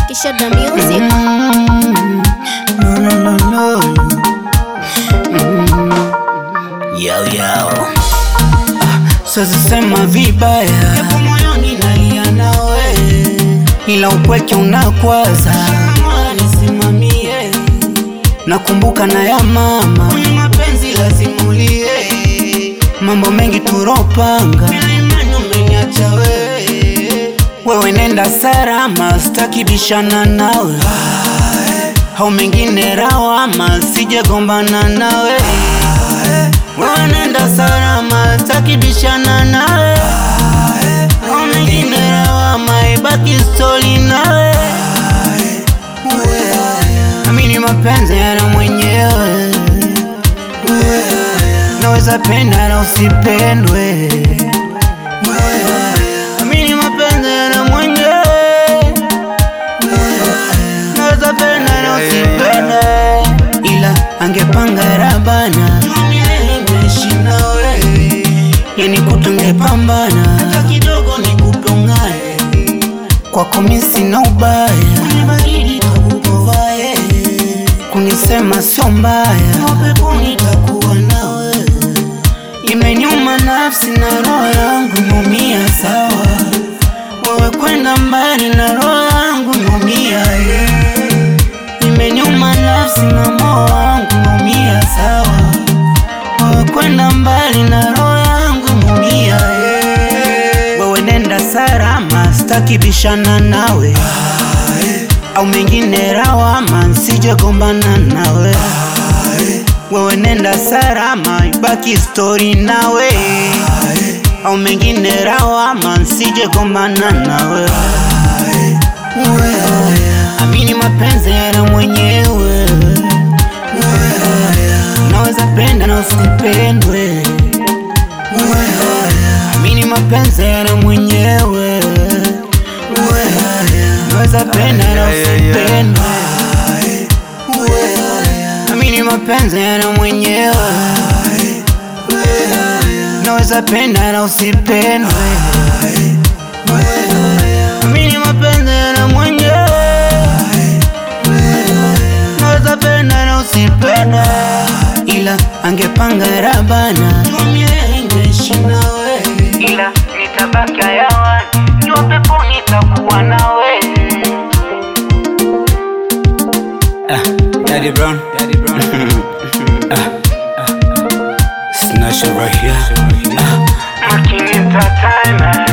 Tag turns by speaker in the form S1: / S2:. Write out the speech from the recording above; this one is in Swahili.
S1: Kisha the music.
S2: Mm, no, no, no, no. Mm, yao, yao. Ah, Sasa sema vibaya
S3: Japo moyoni nalia nawe,
S2: ila upweke unakwaza
S3: kama nisimamie
S2: nakumbuka na ya mama
S3: kwenye mapenzi lazima ulie.
S2: mambo mengi turopanga
S3: Bila imani umeniacha wewe,
S2: wewe nenda salama staki bishana nawe hau mengine rawama sijegombana nawe wewe nenda salama staki bishana nawe hau mengine rawama ibaki stori nawe amini mapenzi yana mwenyewe naweza penda na usipendwe amini mapenzi yana mwenyewe naweza penda na usipendwe ila angepanga rabana
S3: milele nimeishi nawe,
S2: yani kutungepambana
S3: hata kidogo nikupongane,
S2: kwako mi sina ubaya
S3: kwenye baridi takukovae,
S2: kunisema sio mbaya
S3: mapeponi takuwa nawe,
S2: Imenyuma nafsi na roho yangu imeumia sawa, wewe kwenda mbali na roho yangu imeumia yeah. Imenyuma nafsi na moyo wangu imeumia sawa, wewe kwenda mbali na roho yangu imeumia yeah. Wewe nenda salama, sitaki bishana nawe au mengine rawama, nsije gombana nawe wewe nenda salama, ibaki stori nawe au mengine rawama, nsije gombana nawe. Amini mapenzi yana mwenyewe, naweza penda na usipendwe. Amini mapenzi yana mwenyewe, naweza penda na usipendwe. Amini mapenzi yana mwenyewe, naweza penda na usipendwe. Amini mapenzi yana mwenyewe, naweza penda na usipendwe, ila angepanga rabana,
S3: milele nimeishi nawe,
S2: ila nitabaki hayawani, niwa peponi nitakuwa nawe. Ah, Daddy Brown, Daddy Brown. ah, ah, Snatch it right here. Ah, Marking Entertainment.